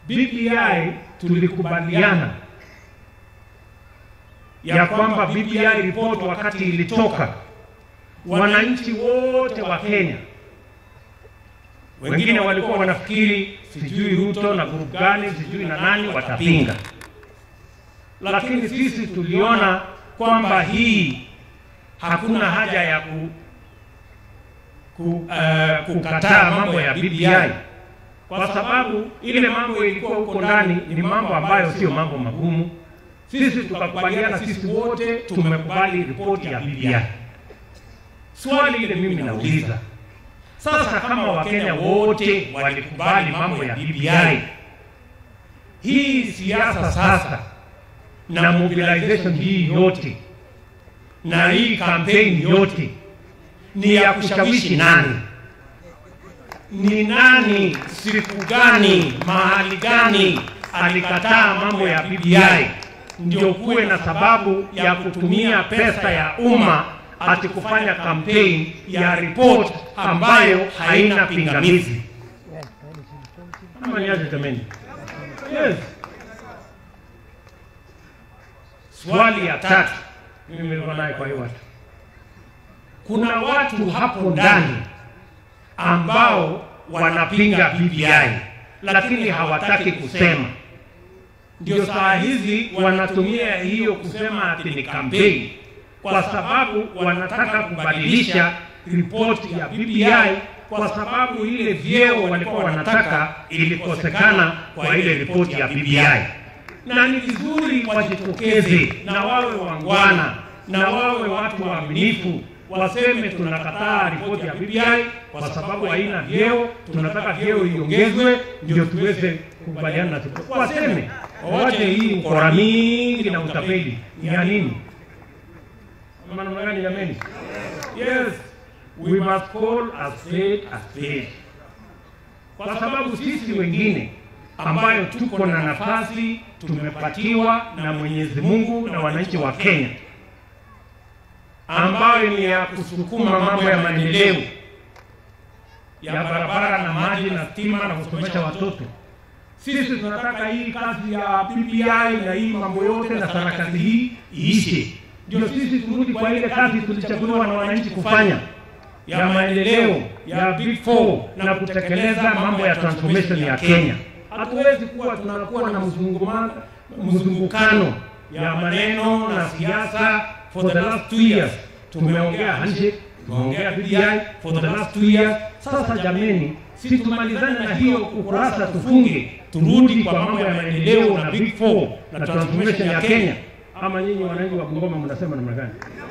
BBI tulikubaliana ya kwamba BBI report wakati ilitoka, wananchi wote wa Kenya wengine walikuwa wanafikiri sijui Ruto na grupu gani sijui na nani watapinga, lakini sisi tuliona kwamba hii hakuna haja ya ku, ku, uh, kukataa mambo ya BBI kwa sababu ile mambo ilikuwa huko ndani ni mambo ambayo sio mambo magumu. Sisi tukakubaliana, sisi wote tumekubali ripoti ya BBI. Swali ile mimi nauliza sasa, kama Wakenya wote walikubali mambo ya BBI, hii siasa sasa na mobilization hii yote na hii campaign yote ni ya kushawishi nani? Ni nani, siku gani, mahali gani alikataa mambo ya BBI ndio kuwe na sababu ya kutumia pesa ya umma ati kufanya campaign ya report ambayo haina pingamizi? Ama ni aje jameni? Yes. Swali ya tatu mimi nilikuwa naye kwa hiyo watu, kuna watu hapo ndani ambao wanapinga BBI lakini hawataki kusema. Ndio saa hizi wanatumia hiyo kusema ati ni kampeni, kwa sababu wanataka kubadilisha ripoti ya BBI, kwa sababu ile vyeo walikuwa wanataka ilikosekana kwa ile ripoti ya BBI. Na ni vizuri wajitokeze na wawe wangwana na wawe watu waaminifu waseme tunakataa ripoti ya BBI kwa sababu haina vyeo, tunataka vyeo iongezwe ndio tuweze kukubaliana na siku. Waseme wawache hii ukora mingi na utapeli ni ya nini? Ama namna gani jameni? Yes, we must call a spade a spade, kwa sababu sisi wengine ambayo tuko na nafasi tumepatiwa na Mwenyezi Mungu na wananchi wa Kenya ambayo ni ya kusukuma mambo ya maendeleo ya barabara na maji na stima na kusomesha watoto. Sisi tunataka hii kazi ya BBI na hii mambo yote na sarakasi hii iishe, ndio sisi turudi kwa ile kazi tulichaguliwa na wananchi kufanya ya maendeleo ya Big Four na kutekeleza mambo ya transformation ya Kenya. Hatuwezi kuwa tunakuwa na mzungumano mzungukano ya maneno na siasa for the last two years tumeongea handshake, tumeongea BBI for the last two years. Sasa jameni, si tumalizane na hiyo ukurasa, tufunge, turudi kwa mambo ya maendeleo na Big Four na transformation ya Kenya. Ama nyinyi wananchi wa Bungoma mnasema namna gani?